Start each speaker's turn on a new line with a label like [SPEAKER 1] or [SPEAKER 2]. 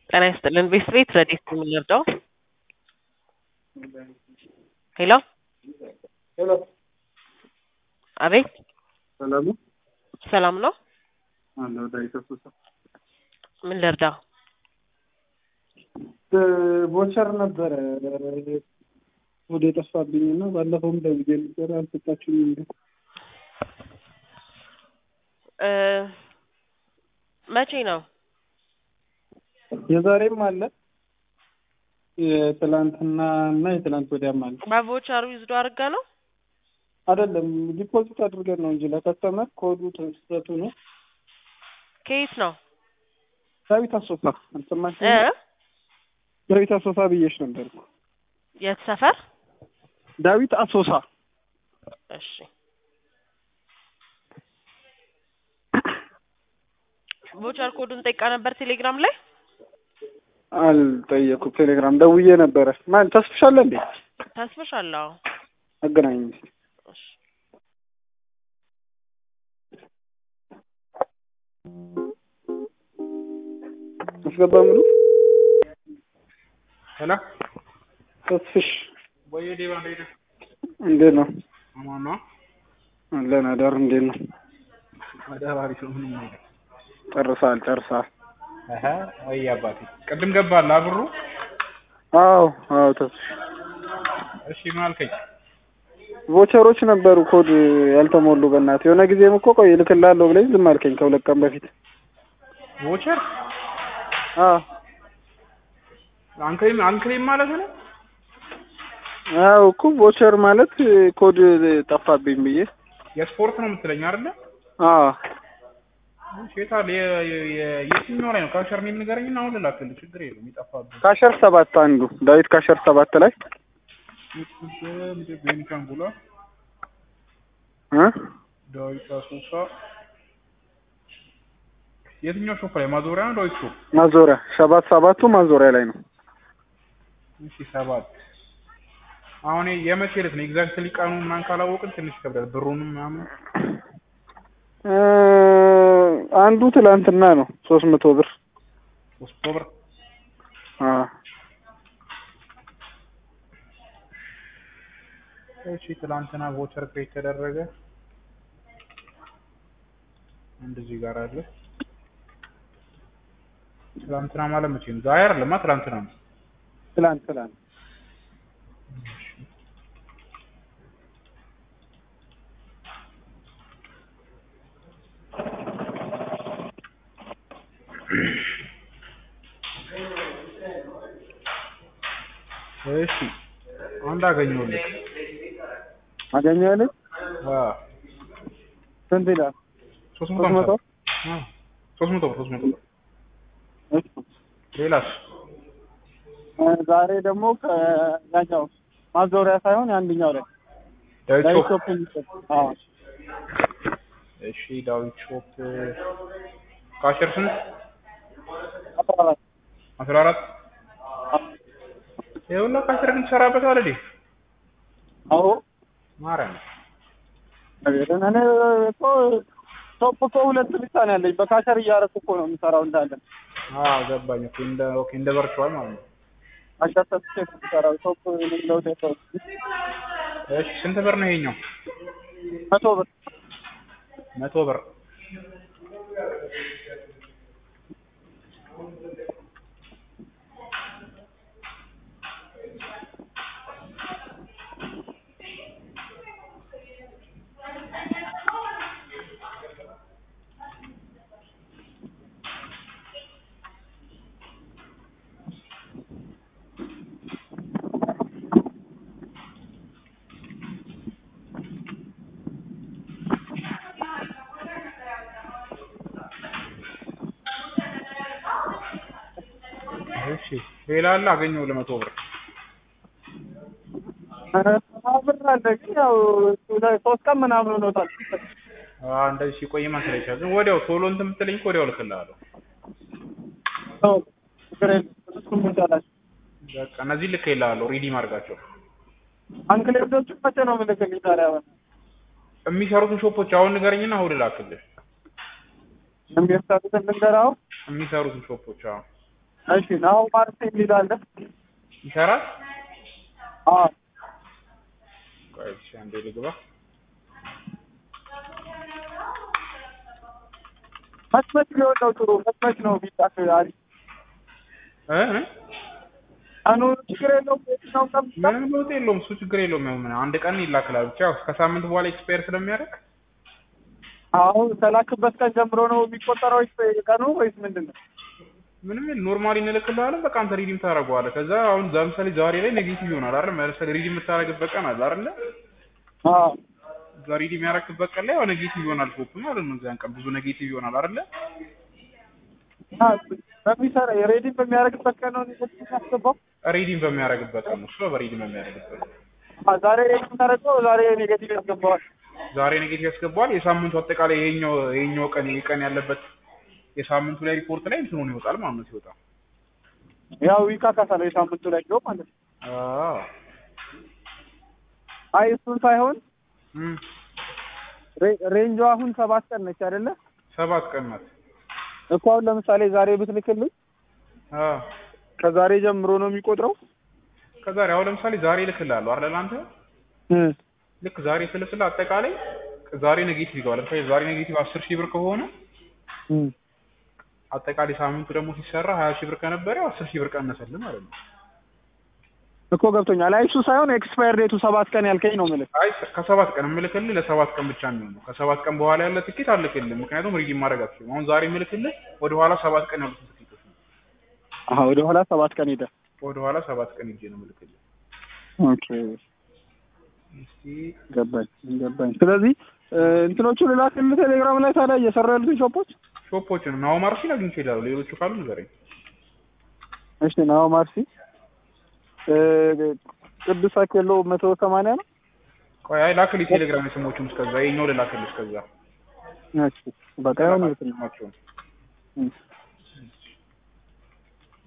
[SPEAKER 1] ጤና ይስጥልን ቤት ቤት ረዴት ነው የምንረዳው? ሄሎ
[SPEAKER 2] ሄሎ
[SPEAKER 1] አቤት
[SPEAKER 2] ሰላም ነው?
[SPEAKER 1] ሰላም ነው?
[SPEAKER 2] አለሁ ዳዊት አሶሳ።
[SPEAKER 1] ምን ልርዳው?
[SPEAKER 2] ቦቸር ነበረ ወደ የጠፋብኝ እና ባለፈውም ደውዬ ነበር አልሰጣችሁም እንዴ?
[SPEAKER 1] እ መቼ ነው?
[SPEAKER 2] የዛሬም አለ የትላንትና እና የትላንት ወዲያም አለ።
[SPEAKER 1] በቮቸሩ ይዝዶ አድርጋ ነው?
[SPEAKER 2] አይደለም ዲፖዚት አድርገን ነው እንጂ ለከስተመር ኮዱ ተሰጡ ነው።
[SPEAKER 1] ከየት ነው?
[SPEAKER 2] ዳዊት አሶሳ አልሰማሽም?
[SPEAKER 1] እ
[SPEAKER 2] ዳዊት አሶሳ ብዬሽ ነበር እኮ።
[SPEAKER 1] የት ሰፈር?
[SPEAKER 2] ዳዊት አሶሳ
[SPEAKER 1] እሺ ቮቸር ኮዱን ጠይቃ ነበር ቴሌግራም ላይ
[SPEAKER 2] አልጠየኩም። ቴሌግራም ደውዬ ነበረ። ማን ተስፍሻለ እንዴ?
[SPEAKER 1] ታስፈሻለሁ።
[SPEAKER 2] አገናኝ እስኪ።
[SPEAKER 1] እሺ
[SPEAKER 2] አስገባ ምኑ
[SPEAKER 3] ሄሎ
[SPEAKER 2] ተስፍሽ
[SPEAKER 3] ወይ ዴባ እንዴት ነህ?
[SPEAKER 2] እንዴት ነው?
[SPEAKER 3] አማን ነው?
[SPEAKER 2] አለን አዳር እንዴት ነው?
[SPEAKER 3] አዳር አሪፍ ነው። ምንም ነገር
[SPEAKER 2] ጨርሳል ጨርሳል።
[SPEAKER 3] አሀ ወይ አባቴ ቅድም ገባል አብሩ።
[SPEAKER 2] አዎ አዎ ተስፍሽ
[SPEAKER 3] እሺ ምን አልከኝ?
[SPEAKER 2] ቮቸሮች ነበሩ ኮድ ያልተሞሉ በእናትህ የሆነ ጊዜም እኮ ቆይ እልክልሃለሁ ብለኝ ዝም አልከኝ ከሁለት ቀን በፊት
[SPEAKER 3] ቮቸር
[SPEAKER 2] አዎ
[SPEAKER 3] አንክሪም አንክሪም ማለት ነው።
[SPEAKER 2] አዎ እኮ ቮቸር ማለት ኮድ ጠፋብኝ ብዬ
[SPEAKER 3] የስፖርት ነው የምትለኝ አይደለ?
[SPEAKER 2] አዎ
[SPEAKER 3] እሺ የት አለ? የ- የ- የ- የትኛው ላይ ነው? ካሸር ነው ንገረኝና አሁን ልላክልህ። ችግር የለውም ይጠፋብህ።
[SPEAKER 2] ካሸር ሰባት አንዱ ዳዊት ካሸር ሰባት ላይ
[SPEAKER 3] ቤኒሻንጉላ
[SPEAKER 2] እ
[SPEAKER 3] ዳዊት አሶሳ የትኛው ሾፕ ላይ ማዞሪያ ነው? ዳዊት ሾፕ
[SPEAKER 2] ማዞሪያ ሰባት ሰባቱ ማዞሪያ ላይ ነው።
[SPEAKER 3] እሺ ሰባት አሁን የመቼ ዕለት ነው ኤግዛክትሊ ቀኑ ምናምን ካላወቅን ትንሽ ይከብዳል። ብሩንም ምናምን
[SPEAKER 2] እ አንዱ ትላንትና ነው ሶስት መቶ ብር
[SPEAKER 3] ሶስት ብር
[SPEAKER 2] አ
[SPEAKER 3] እሺ ትላንትና ቮቸር ክሬት ተደረገ። አንድ እዚህ ጋር አለ። ትላንትና ማለት መቼ ነው? ዛሬ አይደለማ ትላንትና ነው።
[SPEAKER 2] ትላንት ትላንት
[SPEAKER 3] እሺ አንድ አገኘሁልህ።
[SPEAKER 2] አገኘኸው?
[SPEAKER 3] አዎ
[SPEAKER 2] ስንት ይላል?
[SPEAKER 3] ሶስት መቶ
[SPEAKER 2] ሶስት መቶ
[SPEAKER 3] ሃምሳ አዎ ሶስት መቶ ብር ሶስት መቶ ብር።
[SPEAKER 2] እሺ
[SPEAKER 3] ሌላስ?
[SPEAKER 2] እ ዛሬ ደግሞ ከያኛው ማዞሪያ ሳይሆን የአንደኛው ላይ
[SPEAKER 3] ዳዊት
[SPEAKER 2] ዳዊት
[SPEAKER 3] ሾፕ
[SPEAKER 2] ሾፕ የሚሰጥ አዎ
[SPEAKER 3] እሺ ዳዊት ሾፕ ካሸር ስንት?
[SPEAKER 2] አስራ አራት
[SPEAKER 3] አስራ አራት ይኸውልህ ካሸር ግን ትሰራበታለህ እንዴ?
[SPEAKER 2] አዎ
[SPEAKER 3] ማርያም
[SPEAKER 2] ነገርን እኔ እኮ ሾፕ እኮ ሁለት ብቻ ነው ያለኝ በካሸር እያደረኩ እኮ ነው የምሰራው እንዳለ
[SPEAKER 3] አዎ ገባኝ እኮ እንደ ኦኬ እንደ ቨርቹዋል ማለት ነው።
[SPEAKER 2] ካሸር ሰጥቼ ነው የምሰራው ሾፕ ለውጥ የለውም
[SPEAKER 3] እሺ ስንት ብር ነው ይሄኛው?
[SPEAKER 2] መቶ ብር
[SPEAKER 3] መቶ ብር እሺ ሌላ አለ አገኘው ለመቶ ብር
[SPEAKER 2] ብር አለ ግን ያው ሶስት ቀን ምናምን ሆኖታል
[SPEAKER 3] አ እንደዚህ ሲቆይ ማሰለ ይችላል። ግን ወዲያው ቶሎ እንትን የምትለኝ እኮ ወዲያው እልክልሃለሁ።
[SPEAKER 2] ነው ችግር የለም እሱም ይቻላል
[SPEAKER 3] በቃ እነዚህ ልኬልሃለሁ። ሪዲም አድርጋቸው።
[SPEAKER 2] አንክሌቶቹ መቼ ነው የምልክልኝ ታዲያ አሁን
[SPEAKER 3] የሚሰሩትን ሾፖች አሁን ንገረኝና እሑድ እላክልህ።
[SPEAKER 2] የሚያሳቱትን ልንገርህ አሁን
[SPEAKER 3] የሚሰሩትን ሾፖች አሁን
[SPEAKER 2] እሺ ናሁ ማርሴ የሚል አለ።
[SPEAKER 3] ይሰራል።
[SPEAKER 2] አዎ
[SPEAKER 3] ቆይ እሺ አንዴ ልግባ።
[SPEAKER 2] መች ቢሆን ነው ጥሩ? መች መች ነው ቢጣፍ አሪፍ?
[SPEAKER 3] እ እ?
[SPEAKER 2] ቀኑ ችግር የለውም። የትኛው ቀን ቢጣፍ
[SPEAKER 3] ምንም ለውጥ የለውም። እሱ ችግር የለውም። ያው ምን አንድ ቀን ይላክላል። ብቻ ያው ከሳምንት በኋላ ኤክስፓየር ስለሚያደርግ
[SPEAKER 2] አሁን ከላክበት ቀን ጀምሮ ነው የሚቆጠረው ወይስ ቀኑ ወይስ ምንድን ነው?
[SPEAKER 3] ምንም ኖርማሊ እንልክልሃለን። በቃ አንተ ሪዲም ታደርገዋለህ። ከዛ አሁን ለምሳሌ ዛሬ ላይ ኔጌቲቭ ይሆናል አይደል? ለምሳሌ ሪዲም የምታደርግበት ቀን አለ አይደል?
[SPEAKER 2] አዎ
[SPEAKER 3] እዛ ሪዲም ያደረግበት ቀን ላይ ያው ኔጌቲቭ ይሆናል ሾፕ ማለት ነው። እዚያን ቀን ብዙ ኔጌቲቭ ይሆናል አይደል?
[SPEAKER 2] እና በሚሰራ የሬዲንግ በሚያደርግበት ቀን ነው ኔጌቲቭ የሚያስገባው።
[SPEAKER 3] ሪዲም በሚያደርግበት ቀን ነው። እሱ በሪዲም በሚያደርግበት ቀን
[SPEAKER 2] አ ዛሬ ሬዲንግ ታደርገው ዛሬ ኔጌቲቭ ያስገባዋል።
[SPEAKER 3] ዛሬ ኔጌቲቭ ያስገባዋል። የሳምንቱ አጠቃላይ ይሄኛው ይሄኛው ቀን ይሄ ቀን ያለበት የሳምንቱ ላይ ሪፖርት ላይ እንትኑ ነው ይወጣል ማለት ነው ሲወጣ።
[SPEAKER 2] ያው ይካካሳል የሳምንቱ ላይ ነው ማለት ነው።
[SPEAKER 3] አዎ
[SPEAKER 2] አይ እሱን ሳይሆን
[SPEAKER 3] እም
[SPEAKER 2] ሬ- ሬንጇ አሁን ሰባት ቀን ነች አይደለ?
[SPEAKER 3] ሰባት ቀን ናት።
[SPEAKER 2] እኮ አሁን ለምሳሌ ዛሬ ብትልክልኝ
[SPEAKER 3] አዎ
[SPEAKER 2] ከዛሬ ጀምሮ ነው የሚቆጥረው?
[SPEAKER 3] ከዛሬ አሁን ለምሳሌ ዛሬ እልክልሃለሁ አይደል አንተ
[SPEAKER 2] እም
[SPEAKER 3] ልክ ዛሬ ስልክልህ አጠቃላይ ዛሬ ኔጌቲቭ ይገባል። ለምሳሌ ዛሬ ኔጌቲቭ አስር ሺህ ብር ከሆነ
[SPEAKER 2] እም
[SPEAKER 3] አጠቃላይ ሳምንቱ ደግሞ ሲሰራ ሀያ ሺህ ብር ከነበረ ያው አስር ሺህ ብር ቀነሰልህ ማለት ነው።
[SPEAKER 2] እኮ ገብቶኛል። አይ እሱ ሳይሆን ኤክስፓየር ዴቱ ሰባት ቀን ያልከኝ ነው የምልህ።
[SPEAKER 3] አይ ከሰባት ቀን የምልክልህ ለሰባት ቀን ብቻ የሚሆነው ከሰባት ቀን በኋላ ያለ ትኬት አልክልህ። ምክንያቱም ሪዲም ማድረግ አትችልም። አሁን ዛሬ የምልክልህ ወደ ኋላ ሰባት ቀን ያሉትን ትኬቶች ነው።
[SPEAKER 2] አዎ ወደ ኋላ ሰባት ቀን ሄደ።
[SPEAKER 3] ወደ ኋላ ሰባት ቀን ሂጄ ነው የምልክልህ።
[SPEAKER 2] ኦኬ
[SPEAKER 3] እስቲ
[SPEAKER 2] ገባኝ ገባኝ። ስለዚህ እ፣ እንትኖቹ ልላክልህ ቴሌግራም ላይ ታዲያ እየሰሩ ያሉትን ሾፖች።
[SPEAKER 3] ሾፖችን ናው ማርሲን አግኝቼ እሄዳለሁ። ሌሎቹ ካሉ ንገረኝ።
[SPEAKER 2] እሺ ናው ማርሲ እ፣ ቅዱስ አኬሎ መቶ ሰማንያ ነው።
[SPEAKER 3] ቆይ አይ ላክልኝ ቴሌግራም የስሞቹን እስከዛ ይኸኛው ልላክልህ እስከዛ
[SPEAKER 2] እሺ በቃ ይሁን ይልክልኝ።
[SPEAKER 3] ስማቸውን
[SPEAKER 2] እም